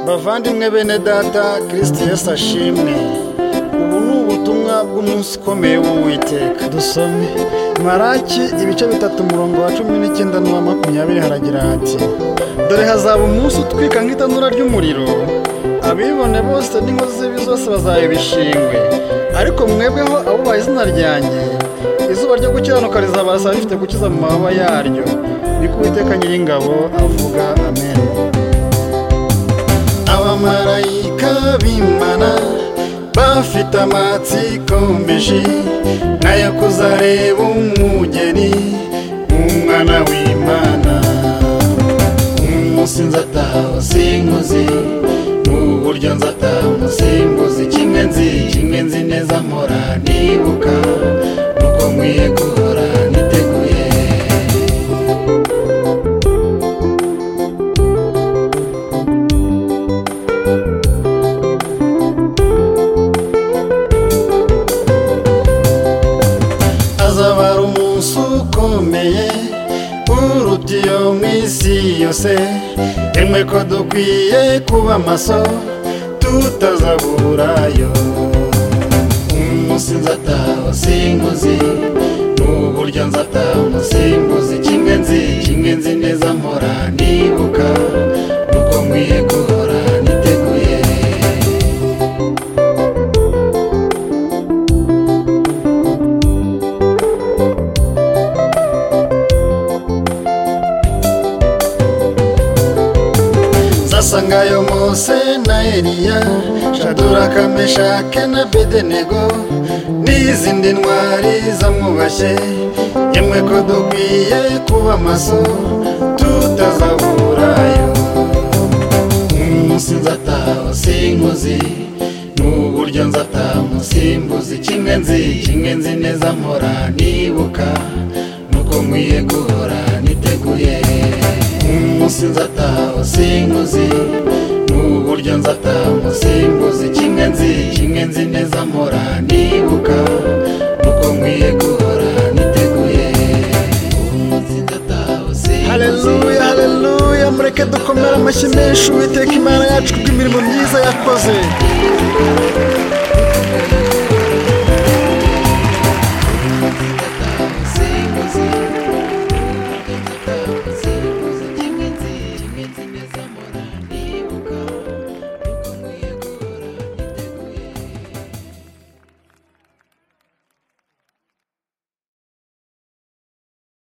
bavandimwe bene data kirisiti yesu ashimwe ubu ni ubutumwa bw'umunsi ukomeye w'uwiteka dusome maraki ibice bitatu umurongo wa cumi n'icyenda n'uwa makumyabiri haragira hati dore hazaba umunsi utwika nk'itanura ry'umuriro abibone bose n'inkozi z'ibi zose bazayibishingwe ariko mwebweho abubaha izina ryanjye izuba ryo gukiranuka rizabarasa rifite gukiza mu mababa yaryo ni ko uwiteka nyiringabo avuga amen abamarayika b'imana bafite amatsiko menshi nk'ayo kuzareba umugeni umwana w'imana umunsi nzataha singuzi uburyo nzataha umusimbuzi kimwe nzi kimwe nzi neza mpora nibuka nuko nkwiye guhora niteguye azabara umunsi ukomeye uruta iyo mu isi yose rimwe ko dukwiye kuba maso tutazaburayo umunsi nzataha singuzi n'uburyo nzataha umusimbuzi kimwe nzi kimwe nzi neza mpora nibuka nuko nkwiye guhora niteguye zasanga ayo mose na eliya shaduraka meshake na bedenego n'izindi ntwari zamwubashye yemwe ko dukwiye kuba maso tutazaburayo umunsi nzataha singuzi n'uburyo nzataha umusimbuzi kimwe nzi kimwe nzi neza mpora nibuka nuko nkwiye guhora niteguye umunsi nzataha singuzi n'uburyo nzataha umusimbuzi kimwe nzi kimwe nzi neza mpora nibuka nuko nkwiye guhora niteguye umunsi nzataha singuzi haleluya haleluya mureke dukomere amashyi menshi uwiteka imana yacu kubw'imirimo myiza yakoze